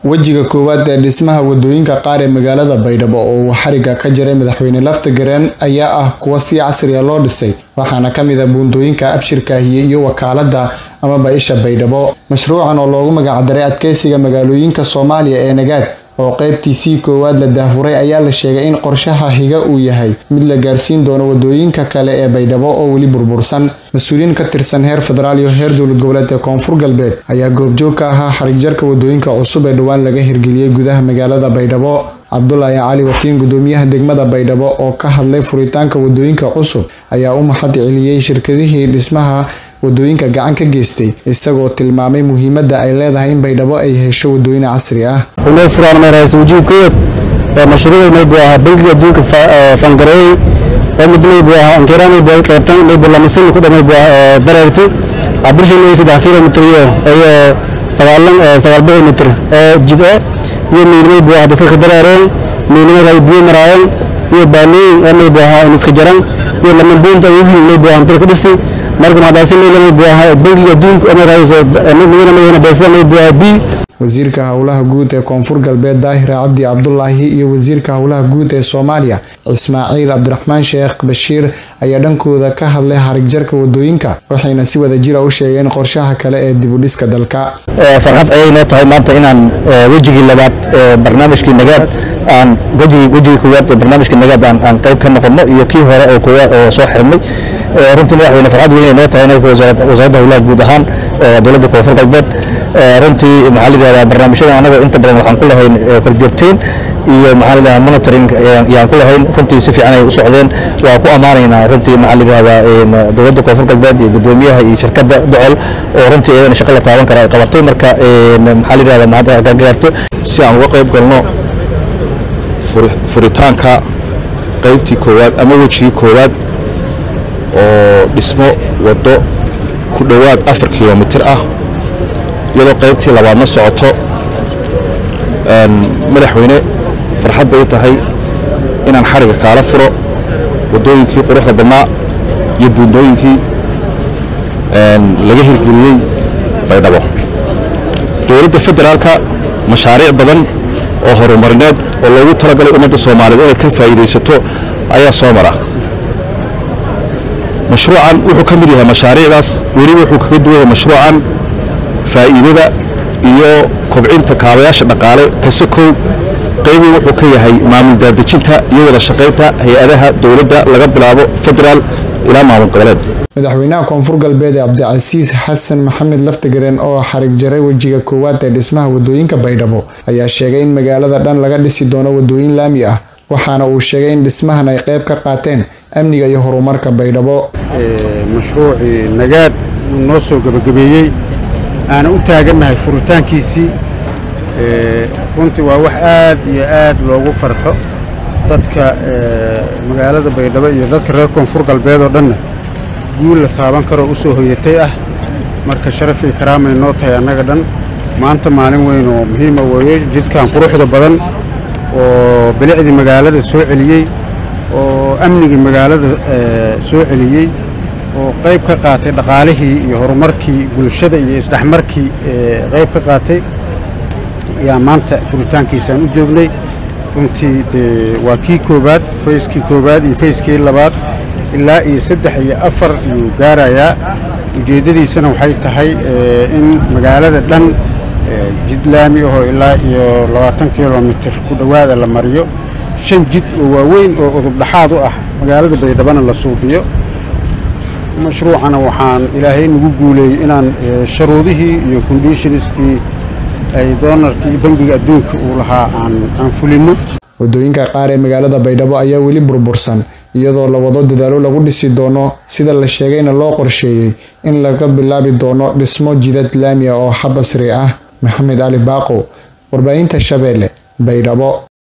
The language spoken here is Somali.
wejiga koowaad ee dhismaha wadooyinka qaar ee magaalada baydhabo oo uu xariga ka jaray madaxweyne laftagareen ayaa ah kuwa si casriya loo dhisay waxaana ka mid a buundooyinka abshirkaahiye iyo wakaalada amaba isha baydhabo mashruucan oo loogu magacdaray adkeysiga magaalooyinka soomaaliya ee nagaad oo qeybtiisii koowaad la daafuray ayaa la sheegay in qorshaha higa uu yahay mid la gaarsiin doono wadooyinka kale ee baydhabo oo weli burbursan mas-uuliyiin ka tirsan heer federaal iyo heer dowlad goboleed ee koonfur galbeed ayaa goobjoog ka ahaa xarig jarka wadooyinka cusub ee dhowaan laga hirgeliyey gudaha magaalada baydhabo cabdulaahi cali watiin gudoomiyaha degmada baydhabo oo ka hadlay furitaanka wadooyinka cusub ayaa u mahad celiyey shirkadihii dhismaha wadooyinka gacan ka geystay isagoo tilmaamay muhiimadda ay leedahay in baydhabo ay hesho wadooyin casri ah inoo furaan maraysa wajiga koowaad ee mashruuca maybu ahaa bangiga adduunka fangareeyey ee mid maybu ahaa ankira maybu ay qaybtan maybu lamasin ku dhamay dareertay abrishan way saddex kilomitr iyo iyo sagaalan sagaal boqol mitr ee jid ah iyo miil maybu ahaa dadka ka dareereen miilnimada ay biyo maraayeen iyo baalooyin ee maybu ahaa in iska jaran iyo lama buunta wiil maybu ahaa dalka dhisi marka maxdaasi mayla maybu ahaa bangiga adduunka ee maraysa midna madana beesa maybu ahaa bi wasiirka howlaha guud ee koonfur galbeed daahira cabdi cabdulaahi iyo wasiirka howlaha guud ee soomaaliya ismaaciil cabdiraxmaan sheekh bashiir ayaa dhankooda ka hadlay harig jarka wadooyinka waxayna si wada jira u sheegeen qorshaha kale ee dibudhiska dalka farxad ayay noo tahay maanta inaan wejigii labaad ee barnaamijkii nagaad aan wejigii wejigii koowaad ee barnaamijkii nagaad aan aan qayb ka noqono iyo kii hore oo koowaad oo soo xirmay runtii madaxweyne farxad weyn ay noo tahay inay wasaaradda howlaha guud ahaan dowladda koonfur galbeed runtii maxaa la yidhahdaa barnaamijyada anaga inta badan waxaan ku lahayn korjoogteyn iyo maxaa la yidhahdaa monitoring yaan ku lahayn runtii si fiican ay u socdeen waa ku ammaanaynaa runtii maxaa la yidhahdaa dowladda koonfur galbeed iyo gudoomiyaha iyo shirkadda docol oo runtii iyadana shaqo la taaban kara ay qabatay marka maxaa la yidhahdaa mahad ka gaarto si aan uga qayb galno furitaanka qaybtii koowaad ama wejigii koowaad oo dhismo waddo ku dhowaad afar kilomitir ah iyadoo qaybtii labaadna socoto madaxweyne farxad bay tahay inaan xariga kaala furo waddooyinkii quruxda badnaa iyo buundooyinkii laga hirgeliyey baydhabo dowladda federaalka mashaariic badan oo horumarineed oo loogu talagalay ummadda soomaaliyeed inay ka faa'iidaysato ayaa soo mara mashruucan wuxuu ka mid yahay mashaariicdaas weli wuxuu kaga duwan yahay mashruucan faa'iidada iyo kobcinta kaabayaasha dhaqaale kasakow qaybu wuxuu ka yahay maamul daadejinta iyo wada shaqaynta hay-adaha dowladda laga bilaabo federaal ilaa maamul goboleed madaxweynaha koonfur galbeed ee cabdicasiis xasan maxamed laftagareen oo xarig jaray wejiga koowaad ee dhismaha wadooyinka baydhabo ayaa sheegay in magaalada dhan laga dhisi doono wadooyin laami ah waxaana uu sheegay in dhismahan ay qayb ka qaateen amniga iyo horumarka baydhabo mashruucii nagaad uu noo soo gebagabeeyey aana u taagannahay furitaankiisii runtii waa wax aad iyo aad loogu farxo dadka magaalada baydhabo iyo dadka reer koonfur galbeed oo dhanna guul la taaban karoo u soo hoyatay ah marka sharafii karaamay noo tahay annaga dhan maanta maalin weyn oo muhiima weeye jidkan quruxda badan oo bilicdii magaalada soo celiyey oo amnigii magaalada soo celiyey oo qayb ka qaatay dhaqaalihii iyo horumarkii bulshada iyo isdhexmarkii qayb ka qaatay ayaa maanta furitaankiisaan u joognay runtii dee waa kii koowaad fayskii koowaad iyo fayskii labaad ilaa iyo saddex iyo afar ayuu gaarayaa ujeeddadiisana waxay tahay in magaalada dhan jid laami ahoo ilaa iyo labaatan kilomitir ku dhowaada la mariyo shan jid oo waaweyn oo udub dhaxaad u ah magaalada baydhabana la suubiyo mashruucana waxaan ilaahay nagu guuleeyey inaan sharuudihii iyo conditionskii ay doonarkii bangiga adduunka uu lahaa aan fulinno wadooyinka qaar ee magaalada baydhabo ayaa weli burbursan iyadoo la wado dadaalo lagu dhisi doono sida la sheegayna loo qorsheeyey in laga bilaabi doono dhismo jidad laami ah oo xabasri ah maxamed cali baaqo warbaahinta shabeelle baydhabo